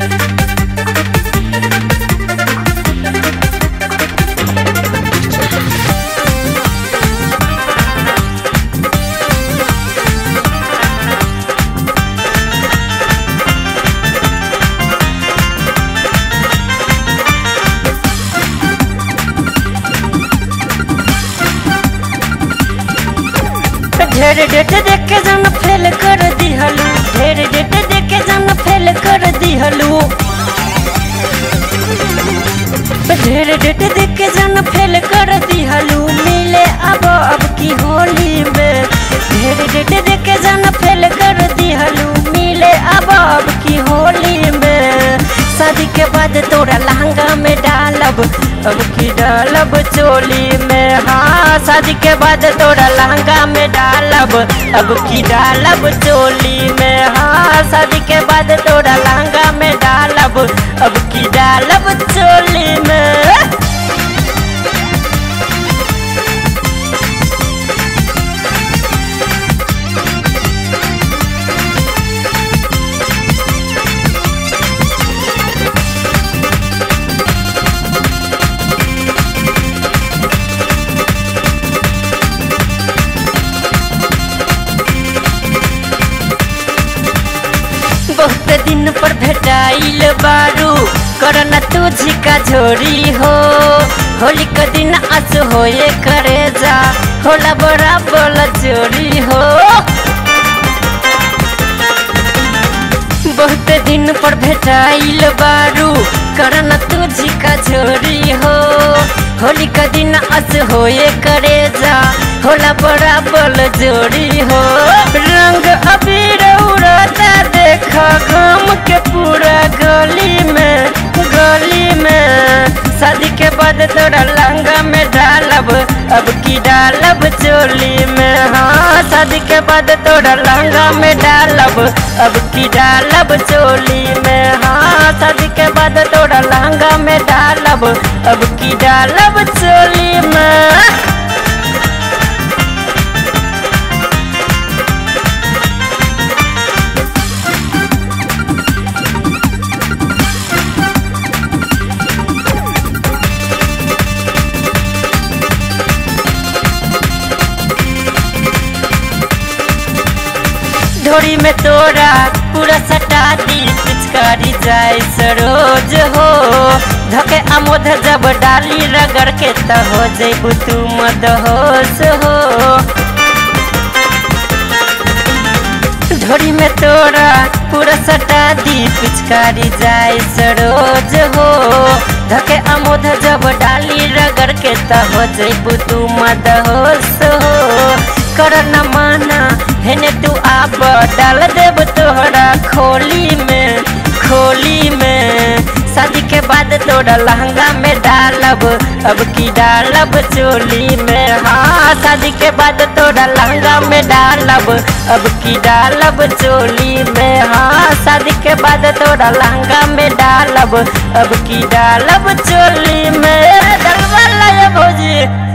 ढेर डेट देख के जन फेल कर दिहलू ढेर डेट देख के जन फेल कर दिहलू ढेर डेट देख के जन फेल कर दिहलू मिले अब अब की होली में ढेर डेट देख के जन फेल कर दिहलू मिले अब अब की होली में शादी के बाद तोरा लहंगा में डालब अब की डालब चोली में हाँ शादी के बाद तोरा लहंगा में डालब अब की डालब चोली में हाँ शादी के बाद तोरा लहंगा में डालब अब की डालब चोली में बहुत दिन पर भेटाइल बारू करना तुझी का झोरी हो होली के दिन आज होए करे जा होला बड़ा बोला चोरी हो बहुत दिन पर भेटाइल बारू करना तुझी का झोरी हो होली का दिन आज होए करे जा होला बड़ा बोल जोड़ी हो रंग अबीर उड़ता देखा गाम के पूरा गली में गली में शादी के बाद तोरा लहंगा में डालब अब की डालब चोली में हाँ शादी के बाद तोरा लहंगा में डालब अब की डालब चोली में हाँ शादी के बाद तोरा लहंगा में डालब अब की डालब चोली में ढोरी में तोरा पूरा सटा दी पिचकारी जाए सरोज हो धके अमोध जब डाली रगड़ के त हो जेबू तू मदहोश हो ढोरी में तोरा पूरा सटा दी पिचकारी जाए सरोज हो धके अमोध जब डाली रगड़ के त हो जेबू तू मदहोश हो कर न माना हेने तू आब डाल देब तोहरा खोली में खोली में शादी के बाद तोरा लहंगा में डालब अब की डालब चोली में हाँ शादी के बाद तोरा लहंगा में डालब अब की डालब चोली में हाँ शादी के बाद तोरा लहंगा में डालब अब की डालब चोली में डलवा भौजी